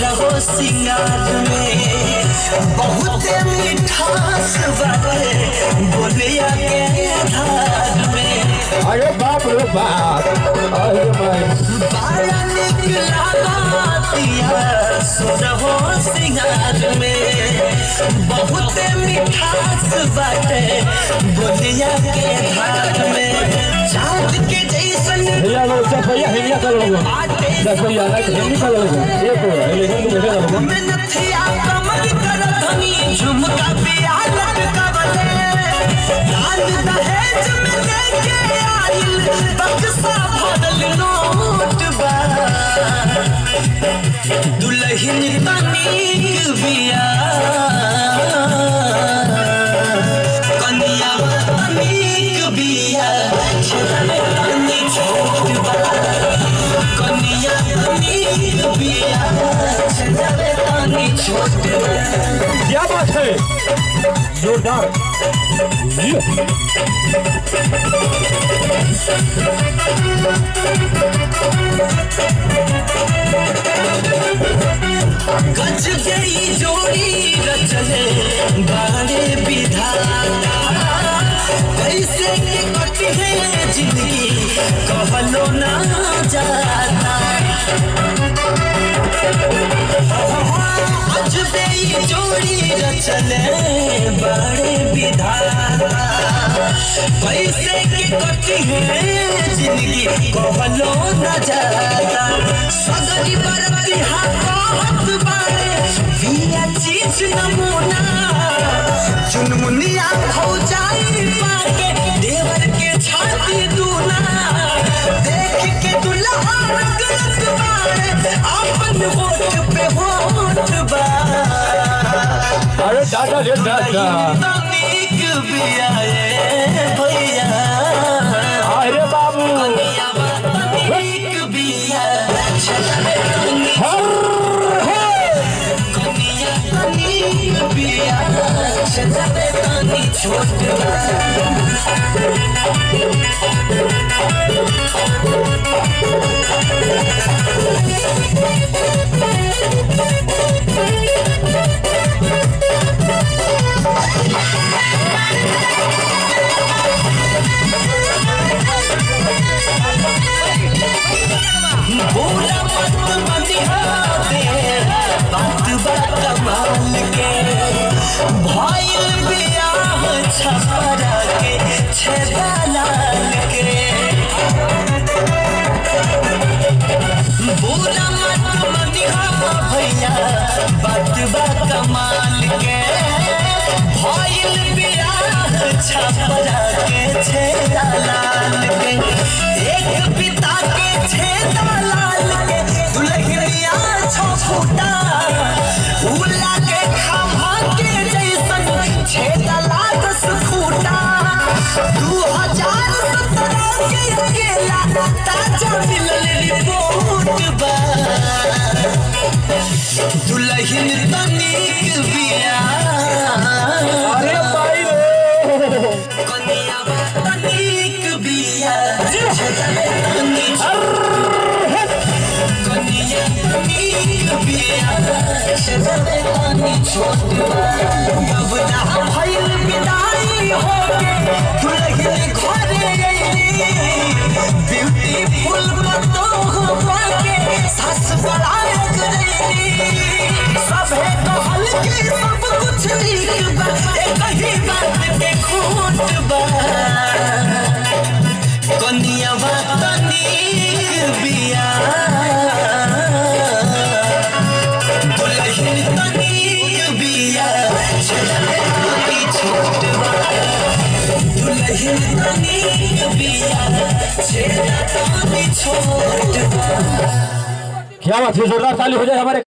सोरहो सिंगार में बहुत मिठास बाटे बोलिया के धार में अरे बाप रे बाप अरे मैं बड़ा निक लागतिया सोरहो सिंगार में बहुत मिठास बाटे बोलिया के धार में चाँद के जैसन भैया लोग सब भैया हिलिया कर लोग बाटे दस भैया ना हिंदी कर लोग एक हो रहा है लेकिन तुम कैसे लोग मिनथिया कमर कर धनी झुमका पिया लटकवले लाल दहेज में लेके आइल बक्सा भरल नोट बा दुल्हन तनीक बिया कनिया तनीक बिया छेदले तनी छोट बा कनिया तनीक बिया छेदले तनी छोट बा क्या बात है जोरदार ये गज गई जोड़ी रचले बाड़े विधाता कैसे के कटी है जिंदगी कहलो ना जाता गज गई जोड़ी रचले बाड़े विधाता कैसे के कटी है जिंदगी कहलो ना जाता सगरी बरती हाथ बाड़े बिया चीज नमूना चुनमुनिया हो जाई पाके देवर के छाती दूना देख के दुल्हा रगड़त बाड़े अपन होठ पे होठ बा अरे दादा रे दादा तनिक बिया ए भैया अरे बाबू कनिया तनिक बिया छलवे तनिक हर है कनिया तनिक बिया छलवे तनिक छोट बा बोला मत बनिहा दे बात बा कमाल के भइल बियाह छपरा के छेदा लाल के बोला मत बनिहा भैया बात बा कमाल के भइल बियाह छपरा के छेदा लाल के एक पिता के छेदा लाल के दुल्हनिया छो फूटा उला के खम्हा के जैसन छेदा लागस फूटा दू हजार सत्रह के अकेला ताजा मिलल रिपोर्ट बा दुल्हन तनिक बिया अरे भाई रे कनिया तनिक बिया छेदले तनिक कनिया तनिक बिया छेदले तनिक छोट बा अब ना भइल विदाई होके दुल्हन घरे अइली ब्यूटीफुल पतोह के सास बड़ायक रइली सभे कहल कि सब कुछ नीक बा एक ही बात के खोट बा कनिया तनिक बिया दुल्हन तनिक बिया छलवे तनिक छोट बा दुल्हन तनिक बिया छेदा तनिक छोट बा क्या बात है जोरदार ताली हो जाए हमारे